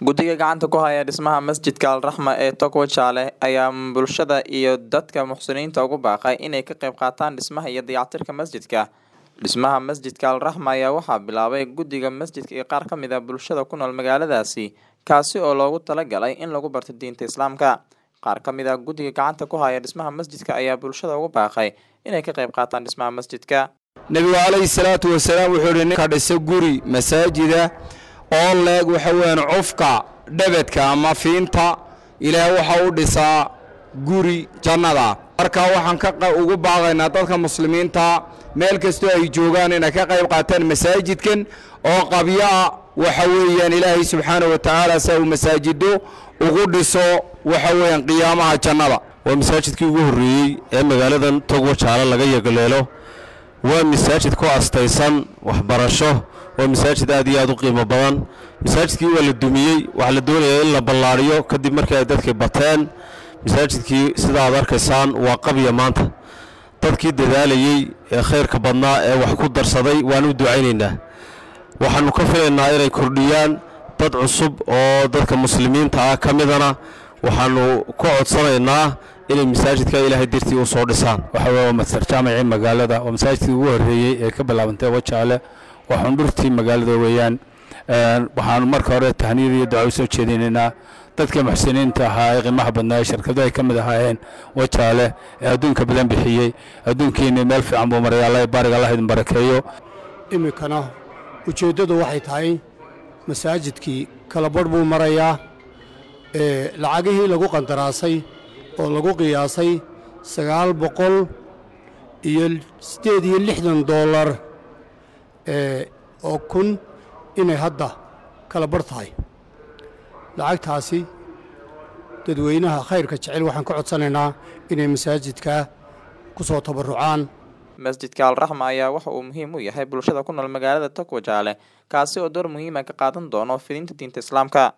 Guddiga gacanta ku haya dhismaha masjidka Al Raxma ee Togwa Jaale ayaa bulshada iyo dadka muxsiniinta ugu baaqay inay ka qayb qaataan dhismaha iyo dayactirka masjidka. Dhismaha masjidka Al Raxma ayaa waxaa bilaabay guddiga masjidka iyo qaar ka mid ah bulshada ku nool magaaladaasi, kaasi oo loogu talagalay in lagu barto diinta Islaamka. Qaar ka mid ah guddiga gacanta ku haya dhismaha masjidka ayaa bulshada ugu baaqay inay ka qayb qaataan dhismaha masjidka. nebigu calayhi salaatu wasalaam wuxuu yidhi ninka dhisa guri masaajida oo leeg waxa weeyaan cufka dhebedka ama fiinta ilaah waxa u dhisaa guri jannada marka waxaan ka qa- ugu baaqaynaa dadka muslimiinta meel kastoo ay joogaan inay ka qayb qaataan masaajidkan oo qabyaa waxa weeyaan ilaahay subxaana wa tacaala si uu masaajido ugu dhiso waxa weeyaan qiyaamaha jannada waa masaajidkii ugu horreeyey ee magaaladan togwa jaale laga yagleelo waa masaajid ku astaysan waxbarasho waa masaajid aad iyo aad u qiimo badan masaajidkii waa la dumiyey waxaa la doonayaa in la ballaariyo kadib markii ay dadkii bateen masaajidkii sida aad arkaysaan waa qabya maanta dadkii dadaalayey ee khayrka badnaa ee wax ku darsaday waan u ducaynaynaa waxaannu ka filaynaa inay kordhiyaan dad cusub oo dadka muslimiinta ah ka midana waxaannu ka codsanaynaa inay masaajidka ilaahay dirtii u soo dhisaan waxa weeye waa masar jaamicii magaalada waa masaajidkii ugu horreeyey ee ka bilaabantay wajaale waa xundhurtii magaalada weeyaan Een, waxaanu marka hore tahniyad iyo duca u soo jeedinaynaa dadka muxsiniinta ahaa ee qiimaha badnaa ee shirkadu ay ka mid ahaayeen wajaale ee adduunka badan bixiyey adduunkiina meel fiican buu maray alla baariga allah idin barakeeyo iminkana ujeeddadu waxay tahay masaajidkii kala badh buu marayaa ee lacagihii lagu qandaraasay oo lagu qiyaasay sagaal boqol iyo siddeed iyo lixdan dollar ee oo kun inay hadda kala badh tahay lacagtaasi dadweynaha khayrka jecel waxaan ka codsanaynaa inay masaajidka ku soo tabarrucaan Masjidka Al Raxma ayaa waxa uu muhiim u yahay bulshada ku nool magaalada Togwa Jaale, kaasi oo door muhiim ah ka qaadan doono fidinta diinta Islaamka.